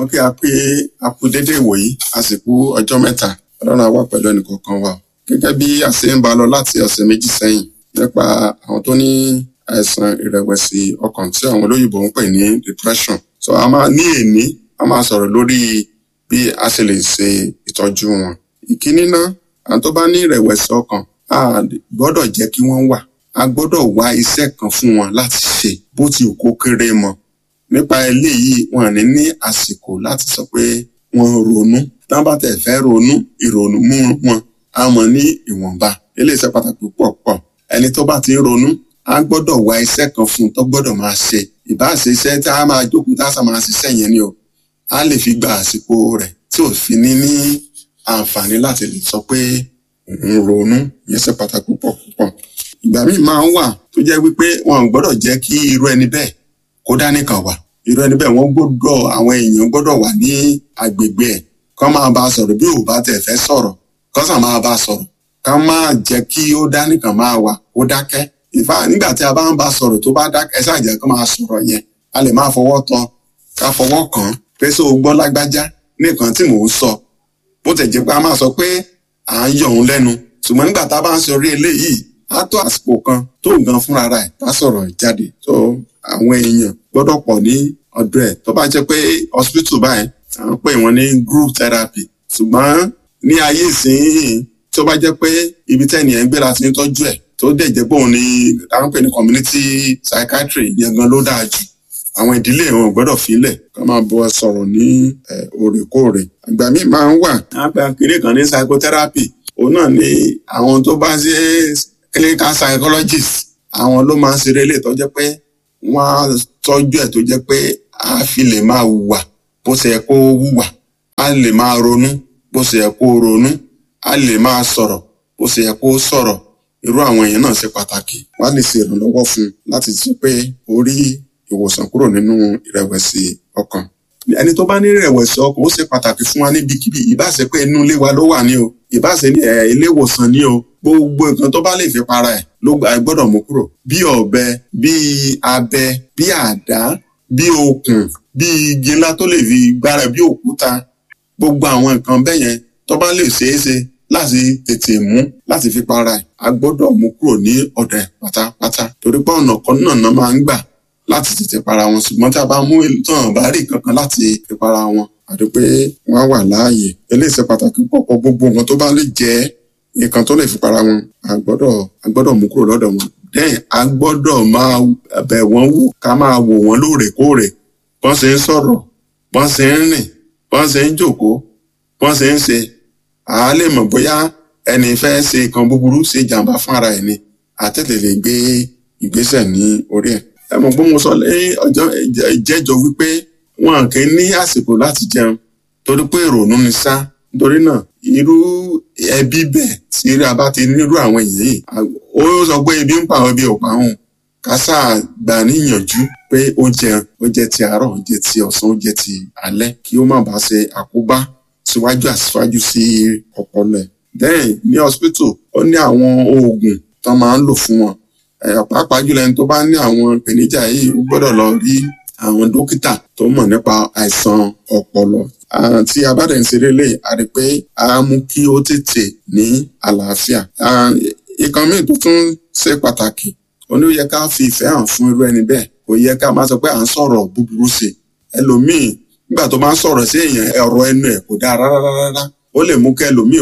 wọn kí a pé a kú déédéé ìwòyí àsìkò ọjọ́ mẹ́ta ọlọ́run á wà pẹ̀lú ẹnìkọ̀ọ̀kan wa gẹ́gẹ́ bí a ṣe ń bá lọ láti ọ̀sẹ̀ méjì sẹ́yìn nípa àwọn tó ní àìsàn ìrẹ̀wẹ̀sì ọkàn tí àwọn olóyìnbó ń pè ní depression so a máa ní èní a máa sọ̀rọ̀ lórí bí a ṣe lè ṣe ìtọ́jú wọn ìkíní náà àwọn tó bá ní ìrẹ̀wẹ̀sì ọkàn a gbọ́dọ̀ jẹ́ kí wọ́n wà a gbọ́dọ̀ wá iṣẹ́ kan fún wọn láti ṣe bó ti kó kéré mọ́ nípa eléyìí wọn ní ní àsìkò láti sọ pé wọn ronú tí wọn bá tẹ̀ fẹ́ ronú ìrònú mú wọn á mọ ní ìwọ̀nba eléyìí ṣe pàtàkì púpọ̀ pọ̀ ẹni tó bá ti ń ronú a gbọ́dọ̀ wá iṣẹ́ kan fún un tó gbọ́dọ̀ máa ṣe ìbáṣe iṣẹ́ tí a máa jókòó tá a sà máa ṣiṣẹ́ yẹn ni o a lè fi gba àsìkò rẹ̀ tí ò fi ní ní àǹfààní láti lè sọ pé òun ronú ìyẹn ṣe pàtàkì púpọ̀ púpọ̀ ìgbà míì máa ń wà tó jẹ́ wípé wọn ò gbọ́dọ̀ jẹ́ kí irú ẹni bẹ́ẹ̀ kó dá nìkan wà irú ẹni bẹ́ẹ̀ wọ́n gbọ́dọ̀ àwọn èèyàn gbọ́dọ̀ wà ní agbègbè ẹ̀ kán máa bá a sọ̀rọ̀ bí ò bá tẹ̀ fẹ́ sọ̀rọ̀ kán sàn máa bá a sọ̀rọ̀ ká máa jẹ́ kí ó dá nìkan máa wà ó dákẹ́ ìfà nígbà tí a bá ń bá a sọ̀rọ̀ tó bá dákẹ́ ẹ ṣáàjẹ́ kán máa sọ̀rọ̀ yẹn a lè máa fọwọ́ tọ́ ká fọwọ́ kàn án pé sọ gbọ́ lágbájá nìkan tí mò ń sọ bó tẹ̀ jẹ́ pé a máa sọ pé à ń yọ̀ òun lẹ́nu ṣùgbọ́n nígbà tá a bá ń sọ orí eléyìí á tó àsìkò kan tó gan fúnra rẹ̀ tá sọ̀rọ̀ jáde tó àwọn èèyàn gbọ́dọ̀ pọ̀ ní ọ̀dọ̀ ẹ̀ tó bá jẹ́ pé hospital báyìí à ń pè wọ́n ní group therapy ṣùgbọ́n ní ayé ìsinyìí tó bá jẹ́ pé ibi tẹ́ni ẹ̀ ń gbé láti ń tọ́jú ẹ̀ tó dẹ̀ jẹ́ pé òun ni à ń pè ní community psychiatry yẹn gan ló dáa jù àwọn ìdílé wọn ò gbọ́dọ̀ filẹ̀ kó máa bọ́ sọ̀rọ̀ ní òrèkóòrè àgbà míì máa ń wà á pé akéré kan ní psychotherapy òun náà ni àwọn tó bá ṣe clinical psychologist àwọn ló máa ń ṣeré lè tó jẹ́ pé wọ́n á tọ́jú ẹ̀ tó jẹ́ pé a fi lè máa hùwà bó ṣe yẹ kó hùwà a lè máa ronú bó ṣe yẹ kó ronú a lè máa sọ̀rọ̀ bó ṣe yẹ kó sọ̀rọ̀ irú àwọn èèyàn náà ṣe pàtàkì wọ́n á lè ṣe ìrànlọ́wọ́ fún un láti jẹ́ pé ó rí ìwòsàn kúrò nínú ìrẹ̀wẹ̀sì ọkàn ẹni tó bá ní ìrẹ̀wẹ̀sì ọkàn ó ṣe pàtàkì fún wa níbikíbi ìbáṣe pé inú ilé wa ló wà ní o ìbáṣe ní ilé ìwòsàn ní o gbogbo nǹkan tó bá lè fi para ẹ̀ ló gbọ́dọ̀ mú kúrò bí ọ̀bẹ bí abẹ bí àdá bí okùn bí igi ńlá tó lè fi gbára bí òkúta gbogbo àwọn nǹkan bẹ́ẹ̀ yẹn tó bá lè ṣeé ṣe láti tètè mú láti fi para ẹ̀ a gbọ́dọ̀ mú kúrò ní ọ̀dọ̀ ẹ̀ pátápátá torí pé ọ̀nà kan náà náà máa ń gbà láti tètè para wọn ṣùgbọ́n tí a bá mú tán bá rí kankan láti fi para wọn àti pé wọ́n á wà láàyè eléyìí ṣe pàtàkì pọ̀pọ̀ gbogbo nǹkan tó bá lè jẹ́ nǹkan tó lè fi para wọn a gbọ́dọ̀ a gbọ́dọ̀ mú kúrò lọ́dọ̀ wọn dẹ́yìn a gbọ́dọ̀ máa bẹ̀ wọ́n wò ká máa wò wọ́n lóòrèkóòrè bọ́n ṣe ń sọ̀rọ̀ bọ́n ṣe ń rìn bọ́n ṣe ń jókòó bọ́n ṣe ń ṣe à á lè mọ̀ bóyá ẹni fẹ́ ṣe nǹkan búburú ṣe jàǹbá fún ara ẹ̀ ni àtẹ̀lẹ̀ lè gbé ìgbésẹ̀ ní orí ẹ̀ ẹ mọ̀ pé mo sọ lẹ́yìn ọjọ́ ìjẹ́jọ́ wípé wọn kì í ní àsìkò láti jẹun torí pé ìrònú ni sá nítorí náà irú ẹbí bẹ́ẹ̀ tí a bá ti nírú àwọn èèyàn yìí ó sọ pé ebi ń pa àwọn ebi ò pa òun kásá gbà níyànjú pé ó jẹun ó jẹ ti àárọ̀ ó jẹ ti ọ̀sán ó jẹ ti alẹ́ kí ó má bàa ṣe àkóbá síwájú àsíwájú sí ọpọlọ ẹ̀ then ní hospital ó ní àwọn oògùn tó máa ń lò fún wọn pàápàá jùlọ ẹni tó bá ní àwọn ìpèníjà yìí ó gbọ́dọ̀ lọ rí àwọn dókítà tó mọ̀ nípa àìsàn ọpọlọ tí a bá dẹ̀ ń ṣeré lè a rí pé a mú kí ó tètè ní àlàáfíà ìkan míì tó tún ṣe pàtàkì ó ní ó yẹ ká fi ìfẹ́ hàn fún irú ẹni bẹ́ẹ̀ kò yẹ ká máa sọ pé à ń sọ̀rọ̀ búburú sí i ẹlòmíì nígbà tó máa ń sọ̀rọ̀ sí èèyàn ọ̀rọ̀ ẹnu ẹ̀ kò dáa rárá rárá ó lè mú kí ẹlòmíì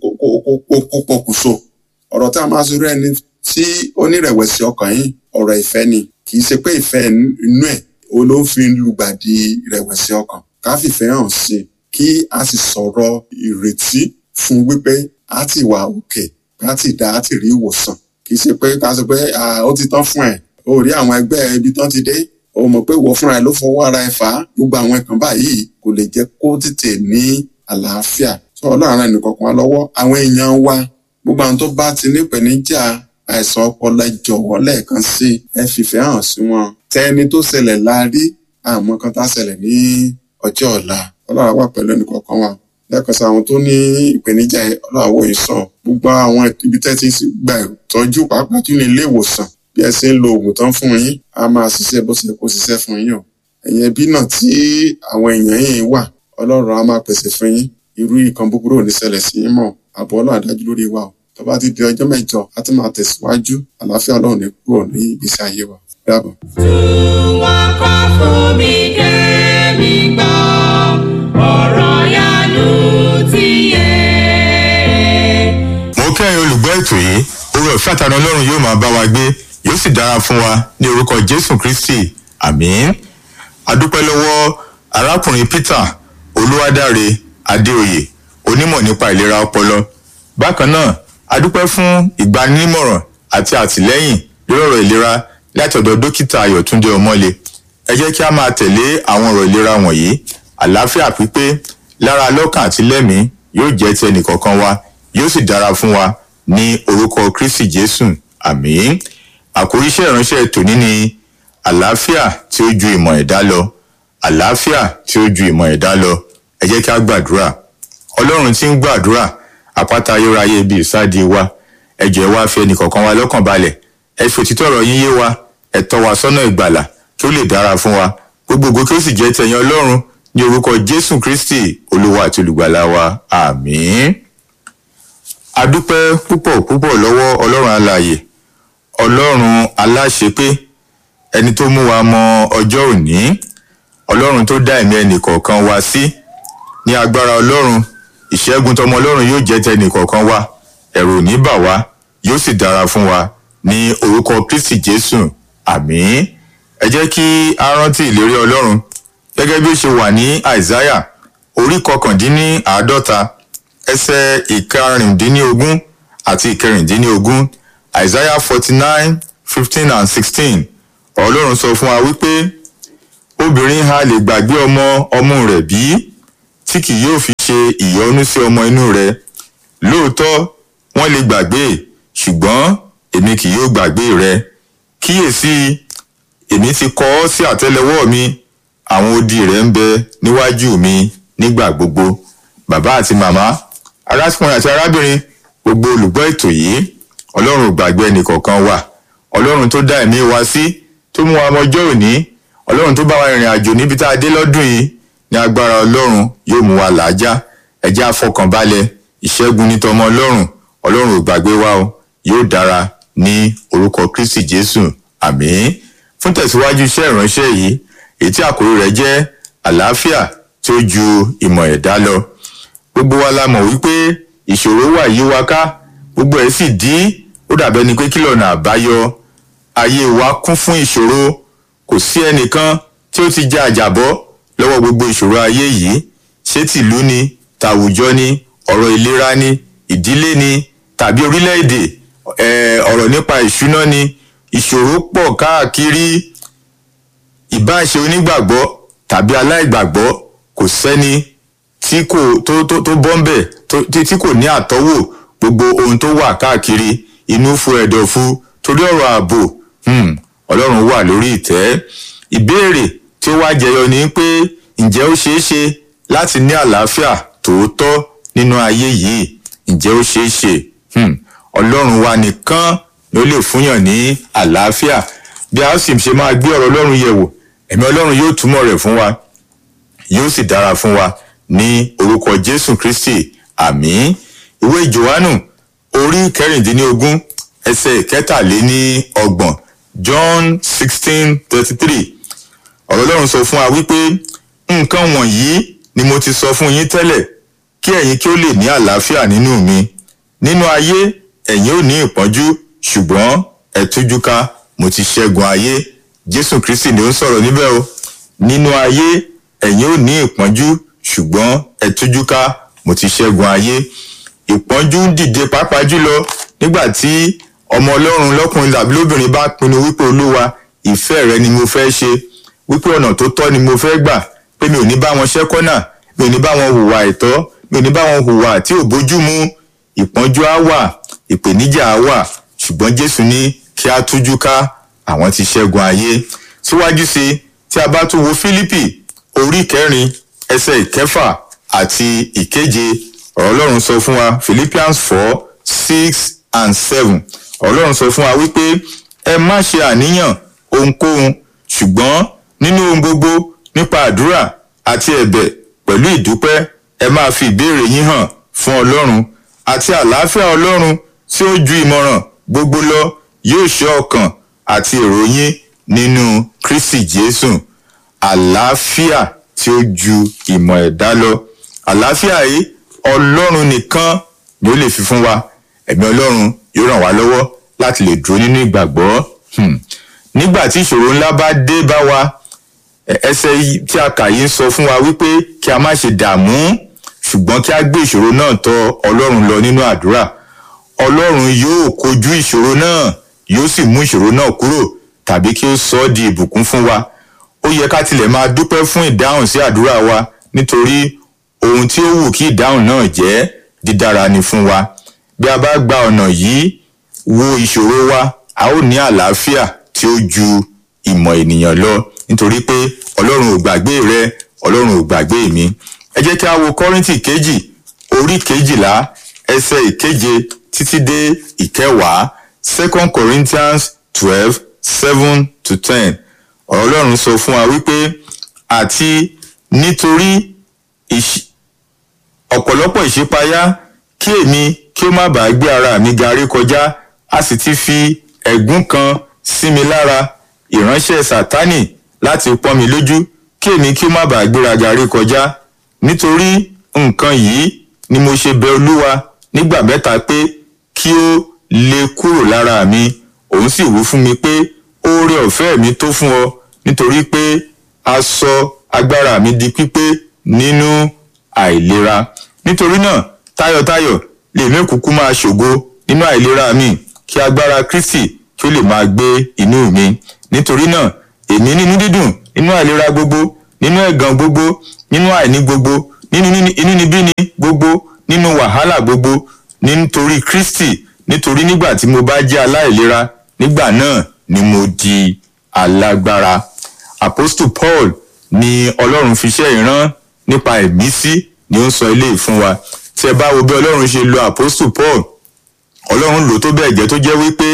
kó pokùnso ọ̀rọ̀ tá a máa sọ irú ẹni tí onírẹ̀wẹ̀sì ọkàn yìí ọ̀rọ̀ ìfẹ́ ni kì í ṣe pé ìfẹ́ inú ẹ̀ o ló ń fi lùgbàdì ìrẹ̀wẹ̀sì ọkàn ká fìfẹ́ hàn sí i kí a sì sọ̀rọ̀ ìrètí fún wípé a ti wà òkè ká ti dá a ti rí ìwòsàn kì í ṣe pé ká sọ pé ó ti tán fún ẹ o rí àwọn ẹgbẹ́ ibi tán ti dé o mọ̀ pé ìwọ fúnra ẹ ló fọwọ́ ara ẹ fà á gbogbo àwọn ẹ̀kan báyìí kò lè jẹ́ kó tètè ní àlàáfíà sọ ọlọ́run ẹnìkọ̀ọ̀kan lọ́wọ́ àwọn èèyàn wa gbogbo àwọn tó bá ti nípèníjà àìsàn ọpọlọ jọ̀wọ́ lẹ́ẹ̀kan sí ẹ fìfẹ́ hàn sí wọn tẹni tó ṣẹlẹ̀ la rí àmọ́ kan tá ṣẹlẹ̀ ní ọjọ́ ọ̀la ọlọ́run wà pẹ̀lú ẹnìkọ̀ọ̀kan wa lẹ́ẹ̀kan sí àwọn tó ní ìpèníjà ọlọ́run wò yìí sàn gbogbo àwọn ibi tẹ́ ti gba ìtọ́jú pàápàá jù ní ilé ìwòsàn bí ẹ ṣe ń lo oògùn tán fún yín a máa ṣiṣẹ́ bó ṣe kó ṣiṣẹ́ fún yín o ẹ̀yin ẹbí náà tí àwọn èèyàn yìí wà ọlọ́run á máa pèsè fún yín irú nǹkan búburú ò ní ṣẹlẹ̀ sí yín mọ́ àbọ̀ ọlọ́run àdájú lórí wa o tó bá ti di ọjọ́ mẹ́jọ á ti máa tẹ̀síwájú àlàáfíà ọlọ́run ní kúrò ní ìgbésí ayé wa dáàbọ̀. wọ́n kọ́ fún mi kémi gbọ́ ọ̀rọ̀ yanu ti yé. mo kẹ́yìn olùgbọ́ ètò yìí orí ọ̀fẹ́ àtàrà ọlọ́run yóò máa bá wa gbé yóò sì dára fún wa ní orúkọ jésù kristi àmín adúpẹ́ lọ́wọ́ arákùnrin peter olúwadáre adéoyè onímọ̀ nípa ìlera ọpọlọ bákan náà adúpẹ́ fún ìgbanímọ̀ràn àti àtìlẹ́yìn lórí ọ̀rọ̀ ìlera láti ọ̀dọ̀ dókítà ayọ̀túndé ọmọlé ẹ jẹ́ kí a máa tẹ̀lé àwọn ọ̀rọ̀ ìlera wọ̀nyí àlàáfíà pípé lára lọ́kàn àti lẹ́mìí yóò jẹ́ ti ẹnìkọ̀ọ̀kan wa yóò sì dára fún wa ní orúkọ kristi jésù àmín àkórí iṣẹ́ ìránṣẹ́ tòní ni àlàáfíà tí ó ju ìmọ̀ ẹ̀dá lọ àlàáfíà tí ó ju ìmọ̀ ẹ̀dá lọ ẹ jẹ́ kí a gbàdúrà ọlọ́run tí ń gbàdúrà àpáta ayérayé ibi ìsádi wa ẹ jọ̀ọ́ ẹ wá fi ẹnìkọ̀ọ̀kan wa lọ́kàn balẹ̀ ẹ fi òtítọ́ ọ̀rọ̀ yín yé wa ẹ tọ́ wa sọ́nà ìgbàlà kí ó lè dára fún wa gbogbogbò kí ó sì jẹ́ tẹ̀yìn ọlọ́run ní orúkọ jésù kristi olúwa àti olùgbàlà wa àmín adúpẹ́ púpọ̀ púpọ̀ lọ́wọ́ ọlọ́run alààyè ọlọ́run aláṣepé ẹni tó mú wa mọ ọjọ́ òní ọlọ́run tó dá ẹ̀mí ẹnìkọ̀ọ̀kan wa sí ní agbára ọlọ́run ìṣẹ́gun tọmọ ọlọ́run yóò jẹ́ tẹ ẹnìkọ̀ọ̀kan wa ẹ̀rù ò ní bà wá yóò sì dára fún wa ní orúkọ kristi jésù àmín ẹ jẹ́ kí a rántí ìlérí ọlọ́run gẹ́gẹ́ bí ó ṣe wà ní àìsáyà orí kọkàndínní àádọ́ta ẹsẹ̀ ìkarùndínlógún àti ìkẹrìndínlógún isaiah forty nine fifteen and sixteen ọlọ́run sọ fún wa wípé obìnrin ha lè gbàgbé ọmọ ọmú rẹ̀ bí tí kì yóò fi ṣe ìyọnu sí ọmọ inú rẹ̀ lóòótọ́ wọ́n lè gbàgbé ṣùgbọ́n èmi kì yóò gbàgbé rẹ kíyèsí èmi ti kọ ọ́ sí àtẹ́lẹwọ́ mi àwọn odi rẹ̀ ń bẹ níwájú mi nígbà gbogbo bàbá àti màmá arákùnrin àti arábìnrin gbogbo olùgbọ́ ètò yìí ọlọ́run ò gbàgbé ẹnìkọ̀ọ̀kan wà ọlọ́run tó dá ẹ̀mí wa sí tó mú wa mọjọ́ òní ọlọ́run tó bá wa rìnrìn àjò níbi tá a dé lọ́dún yìí ní agbára ọlọ́run yóò mú wa làájá ẹjẹ́ àfọkànbalẹ̀ ìṣẹ́gun ní tọmọ ọlọ́run ọlọ́run ò gbàgbé wa o yóò dára ní orúkọ kristi jésù àmín fún tẹ̀síwájú iṣẹ́ ìránṣẹ́ yìí èyí tí àkórí rẹ̀ jẹ́ àlàáfíà tí ó ju ìmọ̀ ẹ̀dá lọ gbogbo wa la mọ̀ wípé ìṣòro wà yí wa ká gbogbo ẹ̀ sì dí ó dàbẹ́ ni pé kí lọ́nà àbáyọ ayé wa kún fún ìṣòro kò sí ẹnìkan tí ó ti já àjàbọ́ lọ́wọ́ gbogbo ìṣòro ayé yìí ṣé tìlú ni tàwùjọ ni ọ̀rọ̀ ìlera ni ìdílé ni tàbí orílẹ̀-èdè ọ̀rọ̀ nípa ìṣúná ni ìṣòro pọ̀ káàkiri ìbáṣe onígbàgbọ́ tàbí aláìgbàgbọ́ kò sẹ́ni tí kò tó tó tó bọ́m̀bẹ̀ tí kò ní àtọ́wò gbogbo ohun tó wà káàkiri inú fu ẹ̀dọ̀fu torí ọ̀rọ̀ ààbò ọlọ́run wà lórí ìtẹ́ ìbéèrè tí ó wá jẹyọ ni pé ǹjẹ́ ó ṣeé ṣe láti ní àlàáfíà tòótọ́ nínú ayé yìí ǹjẹ́ ó ṣeé ṣe ọlọ́run wa nìkan ló lè fúnyàn ní àlàáfíà bí a sì ṣe máa gbé ọ̀rọ̀ ọlọ́run yẹ̀wò ẹ̀mí ọlọ́run yóò túmọ̀ rẹ̀ fún wa yóò sì dára fún wa ní orúkọ jésù kristi àmín ìwé johannu orí kẹrìndínlógún ẹsẹ ìkẹtàléní ọgbọ̀n john sixteen thirty three ọ̀rọ̀ ọlọ́run sọ fún wa wípé nǹkan wọ̀nyí ni mo ti sọ fún yín tẹ́lẹ̀ kí ẹ̀yin kí ó lè ní àlàáfíà nínú mi nínú ayé ẹ̀yin ò ní ìpọ́njú ṣùgbọ́n ẹ tújú ká mo ti ṣẹ́gun ayé jésù kristi ni ó ń sọ̀rọ̀ níbẹ̀ o nínú ayé ẹ̀yin ò ní ìpọ́njú ṣùgbọ́n ẹ tújú ká mo ti ṣẹ́gun ayé ìpọ́njú ń dìde pàápàá jùlọ nígbà tí ọmọ ọlọ́run lọ́kùnrin tàbí lóbìnrin bá pinnu wípé olúwa ìfẹ́ rẹ ni mo fẹ́ ṣe wípé ọ̀nà tó tọ́ ni mo fẹ́ gbà pé mi ò ní bá wọn ṣẹ́kọ́nà mi ò ní bá wọn hùwà ẹ̀tọ́ mi ò ní bá wọn hùwà tí ò bójú mu ìpọ́njú á wà ìpèníjà á wà ṣùgbọ́n jésù ní kí á tújú ká àwọn ti ṣẹ́gun ayé síwájú sí tí a bá tún wo fílípì orí kẹrin ẹsẹ̀ ìkẹfà àti ìkeje ọ̀rọ̀ ọlọ́run sọ fún wa philippians four six and seven ọlọ́run sọ fún wa wípé ẹ má ṣe àníyàn ohunkóhun ṣùgbọ́n nínú ohun gbogbo nípa àdúrà àti ẹ̀bẹ̀ pẹ̀lú ìdúpẹ́ ẹ máa fi ìbéèrè yín hàn fún ọlọ́run àti àlàáfíà ọlọ́run tí ó ju ìmọ̀ràn gbogbo lọ yóò ṣọ́ ọkàn àti èrò yín nínú kristi jésù àlàáfíà tí ó ju ìmọ̀ ẹ̀dá lọ àlàáfíà yìí ọlọ́run nìkan ni ó lè fi fún wa ẹ̀mí ọlọ́run yóò ràn wá lọ́wọ́ láti lè dúró nínú ìgbàgbọ́ Hmm. nígbà tí ìṣòro ńlá bá dé bá wa ẹ- ẹsẹ̀ yìí tí a kà yìí ń sọ fún wa wípé kí a má ṣe dààmú ṣùgbọ́n kí a gbé ìṣòro náà tọ ọlọ́run lọ nínú àdúrà ọlọ́run yóò kojú ìṣòro náà yóò sì mú ìṣòro náà kúrò tàbí kí ó sọ ọ́ di ìbùkún fún wa ó yẹ ká tilẹ̀ máa dúpẹ́ fún ìdáhùn sí àdúrà wa nítorí ohun tí ó wù kí ìdáhùn náà jẹ́ dídára ni fún wa bí a bá gba ọ̀nà yìí wo ìṣòro wa a ó ní àlàáfíà tí ó ju ìmọ̀ ènìyàn lọ nítorí pé ọlọ́run ò gbàgbé rẹ ọlọ́run ò gbàgbé mi ẹ jẹ́ kí a wo kọ́ríntì kejì orí kejìlá ẹsẹ̀ ìkeje títí dé ìkẹwàá second corinthians twelve seven to ten ọ̀rọ̀ ọlọ́run sọ fún wa wípé àti nítorí ìṣ- ọ̀pọ̀lọpọ̀ ìṣípayá kí èmi kí ó má bàa gbé ara mi garí kọjá a sì ti fi ẹ̀gún kan sí mi lára ìránṣẹ́ sátánì láti pọ́n mi lójú kí èmi kí ó má bàa gbéra garí kọjá nítorí nǹkan yìí ni mo ṣe bẹ olúwa nígbà mẹ́ta pé kí ó lè kúrò lára mi òun sì wí fún mi pé oore ọ̀fẹ́ mi tó fún ọ nítorí pé a sọ agbára mi di pípé nínú àìlera nítorí náà tayọ̀tayọ̀ lèmi kúkú máa ṣògo nínú àìlera mi kí agbára kristi kí ó lè máa gbé inú mi nítorí náà èmi nínú dídùn nínú àìlera gbogbo nínú ẹ̀gàn gbogbo nínú àìní gbogbo nínú níní- inúnibíni gbogbo nínú wàhálà gbogbo nítorí kristi nítorí nígbà tí mo bá jẹ́ aláìlera nígbà náà ni mo di alágbára apostle paul ni ọlọ́run fi iṣẹ́ ìran nípa ẹ̀mí sí ni ó ń sọ eléyìí fún wa tí ẹ bá wo bí ọlọ́run ṣe lo apostle paul ọlọ́run lò tó bẹ́ẹ̀ gẹ́ tó jẹ́ wípé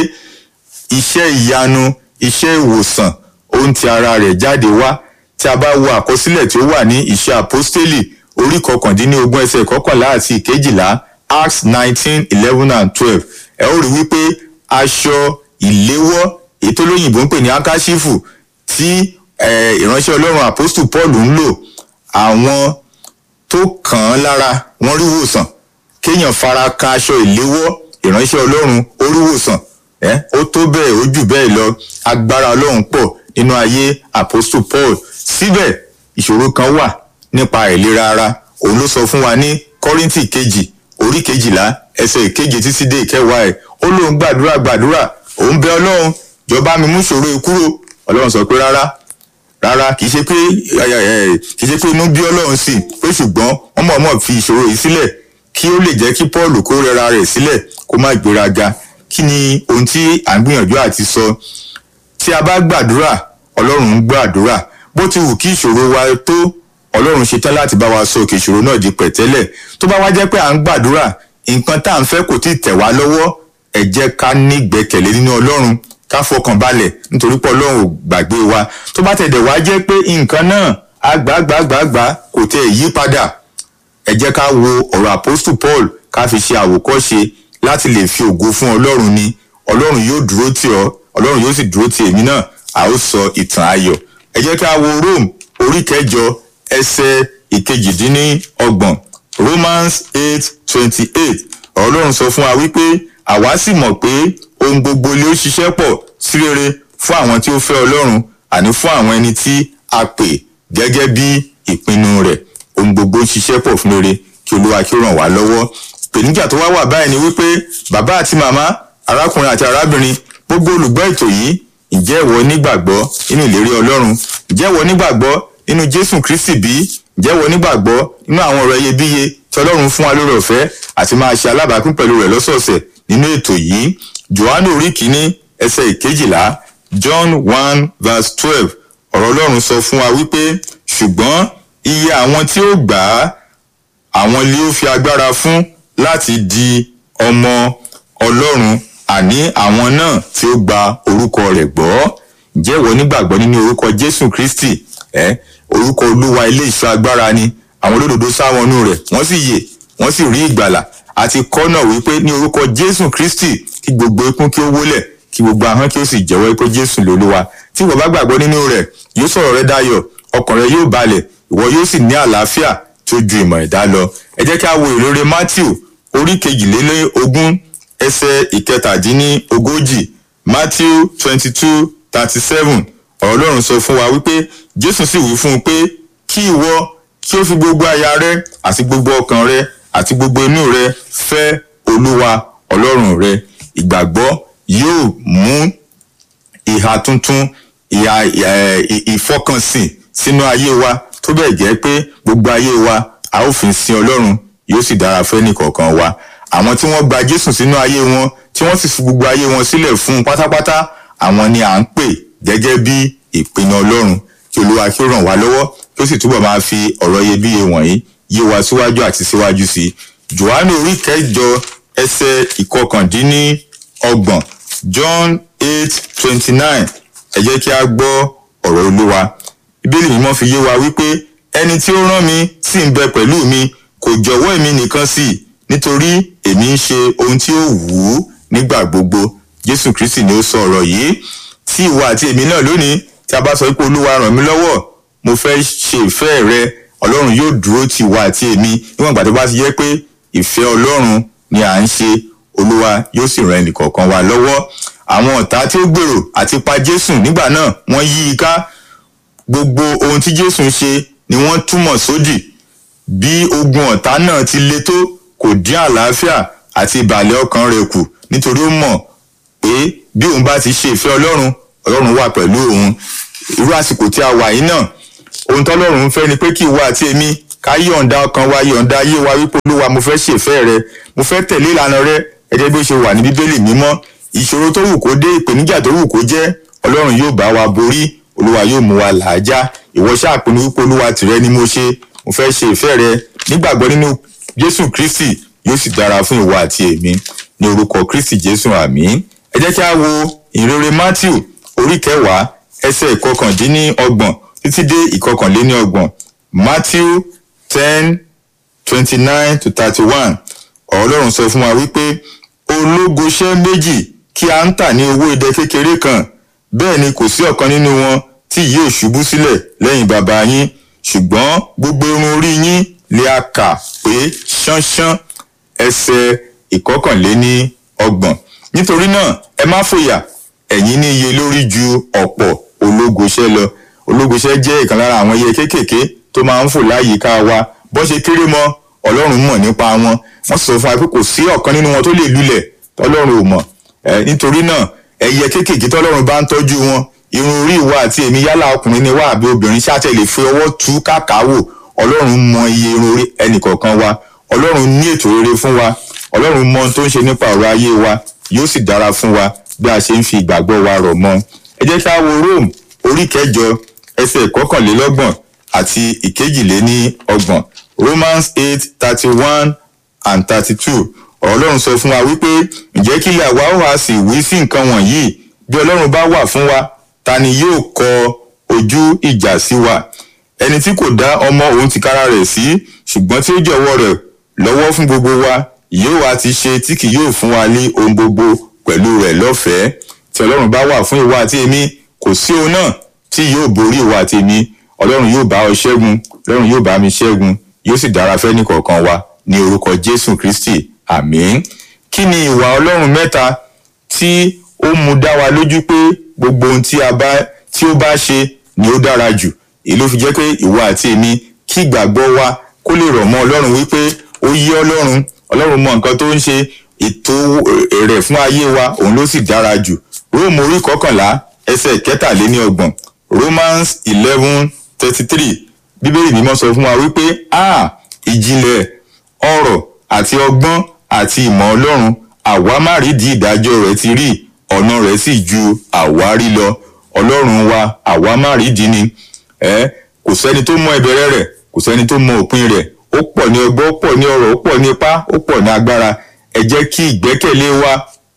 iṣẹ́ ìyanu iṣẹ́ ìwòsàn ohun ti ara rẹ̀ jáde wá tí a bá wo àkọsílẹ̀ tí ó wà ní iṣẹ́ apostoli orí kọkàndínlógún ẹsẹ̀ kọkànlá àti ìkejìlá acts nineteen eleven and twelve ẹ ó rí wípé aṣọ ìléwọ́ èyí tó lóyìnbó ń pè ní akáṣífù tí eh, ìránṣẹ́ ọlọ́run apostle paul ń lò àwọn tó kàn án lára wọ́n rí wòsàn kéèyàn fara kan aṣọ ìléwọ́ ìránṣẹ́ ọlọ́run ó rí wòsàn ẹ́ ó tó bẹ́ẹ̀ ó jù bẹ́ẹ̀ lọ agbára ọlọ́run pọ̀ nínú ayé apostle paul síbẹ̀ ìṣòro kan wà nípa àìlera ara òun ló sọ fún wa ní kọ́ríntì kejì orí kejìlá ẹsẹ̀ ìkeje títí dé ìkẹwàá ẹ̀ ó lóun gbàdúrà gbàdúrà òun bẹ ọlọ́run jọba mi mú ìṣòro yìí kúrò ọlọ́run sọ pé rárá rárá kì í ṣe pé ẹ, ẹ, kì í ṣe pé inú bí ọlọ́run sí pé ṣùgbọ́n wọ́n mọ̀ọ́mọ̀ fi ìṣòro yìí sílẹ̀ kí ó lè jẹ́ kí paul kó rẹra rẹ̀ sílẹ̀ kó má gbéraga kí ni ohun tí à ń gbìyànjú àti sọ tí a bá gbàdúrà ọlọ́run ń gbàdúrà bó ti wù kí ìṣòro wa tó ọlọ́run ṣetán láti bá wa sọ òkè ìṣòro náà di pẹ̀tẹ́lẹ̀ tó bá wá jẹ́ pé à ń gbàdúrà nǹkan tá à ń fẹ́ kò tí ì tẹ̀ wá lọ́wọ́ ẹ jẹ́ ká ní ìgbẹ́kẹ̀lé nínú ọlọ́run ká fọkàn balẹ̀ nítorí pé ọlọ́run ò gbàgbé wa tó bá tẹ̀dẹ̀ wá jẹ́ pé nǹkan náà àgbàgbàgbàgbà kò tẹ̀ yí padà ẹ jẹ́ ká wo ọ̀rọ̀ apostle paul ká fi ṣe àwòkọ́ṣe láti lè fi ògo fún ọlọ́run ni ọlọ́run yóò dúró tì ọ́ ọlọ́run yóò sì dúró tì èmi náà a ó sọ ìtàn ayọ̀ ẹ jẹ́ ká wo rome orí kẹjọ ẹsẹ̀ ìkejìdínlọ́gbọ̀n romans eight twenty eight ọlọ́run sọ fún wa wípé àwa sì mọ̀ pé ohun gbogbo ló ṣiṣẹ́ pọ̀ sí rere fún àwọn tí ó fẹ́ ọlọ́run àní fún àwọn ẹni tí a pè gẹ́gẹ́ bí ìpinnu rẹ̀ ohun gbogbo ń ṣiṣẹ́ pọ̀ fún rere kí olúwa kí ó ràn wá lọ́wọ́ pèníjà tó wá wà báyìí ni wípé bàbá àti màmá arákùnrin àti arábìnrin gbogbo olùgbọ́ ètò yìí ǹjẹ́ ìwọ nígbàgbọ́ nínú ìlérí ọlọ́run ǹjẹ́ ìwọ nígbàgbọ́ nínú jésù kristi bí ǹjẹ́ ìwọ nígbàgbọ́ nínú àwọn ọ̀rọ̀ iyebíye tí ọlọ́run fún wa lórí ọ̀fẹ́ àti máa ṣe alábàápín pẹ̀lú rẹ̀ lọ́sọ̀ọ̀sẹ̀ nínú ètò yìí johannu orí kìíní ẹsẹ̀ ìkejìlá john one verse twelve ọ̀rọ̀ ọlọ́run sọ fún wa wípé ṣùgbọ́n iye àwọn tí ó gbà á àwọn ilé ó fi agbára fún láti di ọmọ ọlọ́run àní àwọn náà tí ó gba orúkọ rẹ̀ gbọ́ ǹjẹ́ ìwọ nígbàgbọ́ nínú orúkọ jésù kristi ẹ orúkọ olúwa ilé ìṣọ́ agbára ni àwọn olódodo sá wọnú rẹ̀ wọ́n sì yè wọ́n sì rí ìgbàlà àti kọ́nà wípé ní orúkọ jésù kristi kí gbogbo ikún kí ó wólẹ̀ kí gbogbo ahọ́n kí ó sì jẹ́wọ́ pé jésù lolúwa tí ìwọ bá gbàgbọ́ nínú rẹ̀ yóò sọ̀rọ̀ rẹ dayọ̀ ọkàn rẹ yóò balẹ̀ ìwọ yóò sì ní àlàáfíà tó ju ìmọ̀ ẹ̀dá lọ ẹ jẹ́ kí a wo ìrere matthew orí kejìlélógún ẹsẹ̀ ìkẹtàdínníogójì matthew twenty two thirty seven ọ̀rọ̀ ọlọ́run sọ fún wa wípé jésù sì wí fún un pé kí ìwọ kí ó fi gbogbo aya rẹ àti gbogbo ọkàn rẹ àti gbogbo inú rẹ fẹ́ olúwa ọlọ́run rẹ ìgbàgbọ́ yóò mú ìhà tuntun ìhà ìfọkànsìn sínú ayé wa tó bẹ́ẹ̀ jẹ́ pé gbogbo ayé wa a ó fi sin ọlọ́run yóò sì dára fẹ́ nìkọ̀ọ̀kan wa àwọn tí wọ́n gba jésù sínú ayé wọn tí wọ́n sì fi gbogbo ayé wọn sílẹ̀ fún un pátápátá àwọn ni à ń pè gẹ́gẹ́ bí ìpinnu ọlọ́run kí olúwa kí ó ràn wá lọ́wọ́ kí ó sì túbọ̀ máa fi ọ̀rọ̀ iyebíye wọ̀nyí yé wa síwájú àti síwájú sí i johannu orí kẹjọ ẹsẹ̀ ìkọkàndínníọgbọ̀n john eight twenty nine ẹ jẹ́ kí a gbọ́ ọ̀rọ̀ olúwa bíbélì mímọ́ fi yé wa wípé ẹni tí ó rán mi sì ń bẹ pẹ̀lú mi kò jọ̀wọ́ èmi nìkan sí i nítorí èmi ń ṣe ohun tí ó wù ú nígbà gbogbo jésù kristi ni ó sọ ọ̀rọ̀ yìí tí ìwọ àti èmi náà lónìí tí a bá sọ pé olúwa ràn mí lọ́wọ́ mo fẹ́ ṣe ìfẹ́ rẹ ọlọ́run yóò dúró ti ìwọ àti èmi níwọ̀n ìgbà tó bá ti yẹ pé ìfẹ́ ọlọ́run ni à ń ṣe olúwa yóò sì ran ẹnìkọ̀ọ̀kan wa lọ́wọ́ àwọn ọ̀tá tí ó gbèrò àti pa jésù nígbà náà wọ́n yí i ká gbogbo ohun tí jésù ń ṣe ni wọ́n túmọ̀ sódì bí ogun ọ̀tá náà ti le tó kò dín àlàáfíà àti ìbàlẹ̀ ọkàn rẹ̀ kù nítorí ó mọ̀ pé bí òun bá ti ṣe ìfẹ́ ọlọ́run ọlọ́run wà pẹ̀lú òun irú àsìkò tí a wà yìí náà ohun tọ́lọ́run ń fẹ́ ni pé kí ìwọ àti èmi ká yọ̀ǹda ọkàn wa yọ̀ǹda ayé wa wípé olúwa mo fẹ́ ṣèfẹ́ rẹ mo fẹ́ tẹ̀lé ìlànà rẹ ẹ̀jẹ̀ bí ó ṣe wà ní bíbélì mímọ́ ìṣòro tó wù kó dé ìpèníjà tó wù kó jẹ́ ọlọ́run yóò bá wa borí olúwa yóò mú wa làájá ìwọ ṣàpinnu wípé olúwa tìrẹ ni mo ṣe mo fẹ́ ṣe ìfẹ́ rẹ nígbàgbọ́ nínú jésù kristi yóò sì dára fún ìwọ àti èmi ní orúkọ kristi jésù àmín ẹ jẹ́ kí a wo ìrere matthew orí kẹwàá ẹsẹ̀ ìkọkàndínníọgbọ̀n títí dé ìkọkànléníọgbọ̀n matthew ten twenty nine to thirty one ọlọ́run sọ fún wa wípé ológoṣẹ́ méjì kí a ń tà ní owó idẹ kékeré kan bẹ́ẹ̀ ni kò sí ọ̀kan nínú wọn tí yóò ṣubú sílẹ̀ lẹ́yìn bàbá yín ṣùgbọ́n gbogbo irun orí yín lè a kà pé ṣánṣán ẹsẹ̀ ìkọkànléní ọgbọ̀n nítorí náà ẹ má fòyà ẹ̀yin ní iye lórí ju ọ̀pọ̀ ológoṣẹ́ lọ ológoṣẹ́ jẹ́ ìkan lára àwọn ẹyẹ kéékèèké tó máa ń fò láyìíká wa bó ṣe kéré mọ́ ọlọ́run mọ̀ nípa wọn wọ́n sọ fún wa pé kò sí ọ̀kan nínú wọn tó lè lulẹ̀ tọ́lọ́run ò mọ̀ nítorí náà ẹyẹ kéékèèké tọ́lọ́run bá ń tọ́jú wọn irun orí ìwà àti èmi yálà ọkùnrin ni wá àbí obìnrin ṣáàtẹ̀ lè fi ọwọ́ tú kàkà wò ọlọ́run mọ iye irun orí ẹnìkọ̀ọ̀kan wa ọlọ́run ní ètò rere fún wa ọlọ́run mọ ohun tó ń ṣe nípa ọ̀rọ̀ ayé wa yóò sì dára fún wa bí a ṣe ń fi ìgbàgbọ́ wa rọ̀ mọ́ ẹ jẹ́ ká wo rome orí kẹjọ ẹsẹ̀ ìkọkànlélọ́gbọ̀n àti ìkejìléní ọgbọ̀n romans eight thirty one and thirty two ọlọ́run sọ fún wa wípé ǹjẹ́ kí ilé àwa ó wá sí ìwé sí nǹkan wọ̀nyí bí ọlọ́run bá wà fún wa ta ni yóò kọ ojú ìjà sí wa ẹni tí kò dá ọmọ òun tìkára rẹ̀ sí ṣùgbọ́n tí ó jọ̀wọ́ rẹ̀ lọ́wọ́ fún gbogbo wa yóò wá ti ṣe tí kì yóò fún wa ní ohun gbogbo pẹ̀lú rẹ̀ lọ́fẹ̀ẹ́ tí ọlọ́run bá wà fún ìwà àti èmi kò sí ohun náà tí yóò borí ìwà àti èmi ọlọ́run yóò bá ọ ṣẹ́gun ọlọ́run yóò bá mi ṣẹ́gun yóò sì dára fẹ́ nìkọ̀ọ̀kan wa ní orúkọ jésù kristi àmín kí ni ìwà ọlọ́run mẹ́ta tí ó mú dá wa lójú pé gbogbo ohun tí a bá tí ó bá ṣe ni ó dára jù èyí ló fi jẹ́ pé ìwọ àti èmi kí ìgbàgbọ́ wa kó lè rọ̀ mọ́ ọlọ́run wípé ó yé ọlọ́run ọlọ́run mọ nǹkan tó ń ṣe ètò rẹ̀ fún ayé wa òun ló sì dára jù róòmù orí kọkànlá ẹsẹ̀ kẹtàléní ọgbọ̀n romans eleven thirty three bíbélì mímọ́ sọ fún wa wípé a ìjìnlẹ̀ ọ̀rọ̀ àti ọgbọ́n àti ìmọ̀ ọlọ́run àwa má rí di ìdájọ́ rẹ̀ ti rí ọ̀nà rẹ̀ sì ju àwárí lọ ọlọ́run wa àwa má rí di ni ẹ kò sẹ́ni tó mọ ìbẹ̀rẹ̀ rẹ̀ kò sẹ́ni tó mọ òpin rẹ̀ ó pọ̀ ní ọgbọ́n ó pọ̀ ní ọrọ̀ ó pọ̀ ní ipá ó pọ̀ ní agbára ẹ jẹ́ kí ìgbẹ́kẹ̀lé wa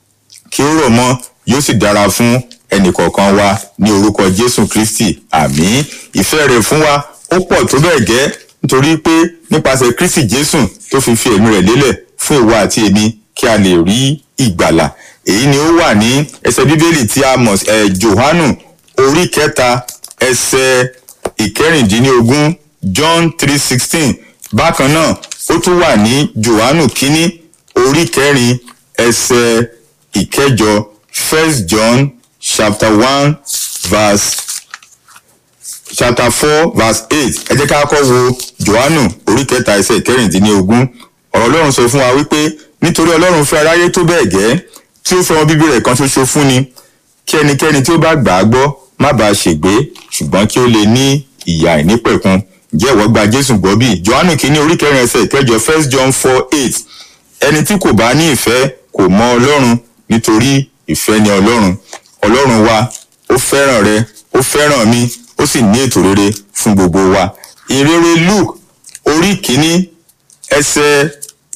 kí ó rọ̀ mọ́ yóò sì dára fún ẹnìkọ̀ọ̀kan wa ní orúkọ jésù kristi àmín ìfẹ́ rẹ̀ fún wa ó pọ̀ tó bẹ́ẹ̀ gẹ́ nítorí pé nípasẹ̀ kristi jésù tó fi fi ẹ̀mí rẹ̀ lélẹ̀ fún ìwọ àti èmi kí a lè rí ìgbàlà èyí ni ó wà ní ẹsẹ̀ bíbélì tí a mọ̀ ẹ̀ johanu orí kẹta ẹsẹ̀ ìkẹrìndínlógún john three sixteen bákan náà ó tún wà ní johanu kínní orí kẹrin ẹsẹ̀ ìkẹjọ first john chapter one verse chapter four verse eight ẹ jẹ́ ká kọ́ wo johanu orí kẹta ẹsẹ̀ ìkẹrìndínlógún ọ̀rọ̀ ọlọ́run sọ fún wa wípé nítorí ọlọ́run fẹ́ aráyé tó bẹ́ẹ̀ gẹ́ tí ó fẹ́ wọn bíbí rẹ̀ kan ṣoṣo fún ni kí ẹnikẹ́ni tí ó bá gbà á gbọ́ má bàa ṣègbé ṣùgbọ́n kí ó lè ní ìyà ìnípẹ̀kun jẹ́ ìwọ gba jésù gbọ́ bí johanu kìíní orí kẹrin ẹsẹ̀ ìkẹjọ first john four eight ẹni tí kò bá ní ìfẹ́ kò mọ ọlọ́run nítorí ìfẹ́ ni ọlọ́run ọlọ́run wa ó fẹ́ràn rẹ ó fẹ́ràn mi ó sì ní ètò rere fún gbogbo wa ìrere luke orí kìíní ẹsẹ̀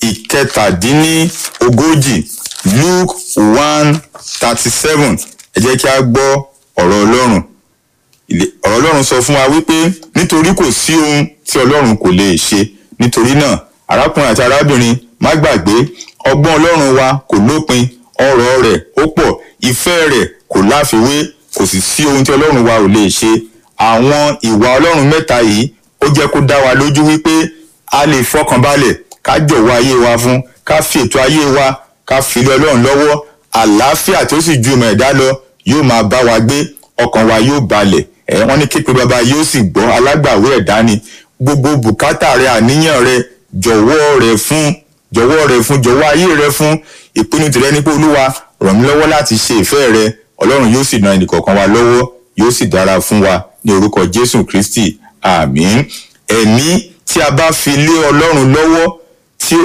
ìkẹtàdínníogójì luke one thirty seven ẹ jẹ́ kí a gbọ́ ọ̀rọ̀ ọlọ́run Ilé- ọ̀rọ̀ ọlọ́run sọ fún wa wípé nítorí kò sí ohun tí ọlọ́run kò lè ṣe nítorí náà arákùnrin àti arábìnrin má gbàgbé ọgbọ́n ọlọ́run wa kò lópin ọrọ̀ rẹ̀ ó pọ̀ ìfẹ́ rẹ̀ kò láfiwé kò sì sí ohun tí ọlọ́run wa ò lè ṣe àwọn ìwà ọlọ́run mẹ́ta yìí ó jẹ́ kó dá wa lójú wípé a lè fọkànbalẹ̀ ká jọ̀wọ́ ayé wa fún ká fi ètò ayé wa ká fi lé ọlọ́run lọ́wọ́ àlàáfíà tó sì ju ìmọ̀ ẹ̀dá lọ yóò máa bá wa gbé ọkàn wa yóò balẹ̀ ẹ̀ wọ́n ní képe bàbá yóò sì gbọ́ alágbàwé ẹ̀dá ni gbogbo bùkátà rẹ àníyàn rẹ jọ̀wọ́ rẹ fún jọ̀wọ́ rẹ fún jọ̀wọ́ ayé rẹ fún ìpinnu tìrẹ ní pé olúwa ràn mí lọ́wọ́ láti ṣe ìfẹ́ rẹ ọlọ́run yóò sì ran ẹnìkọ̀ọ̀kan wa lọ́wọ́ yóò sì dára fún wa ní orúkọ jésù kristi àmín ẹ̀mí tí a bá fi lé ọlọ́run lọ́wọ́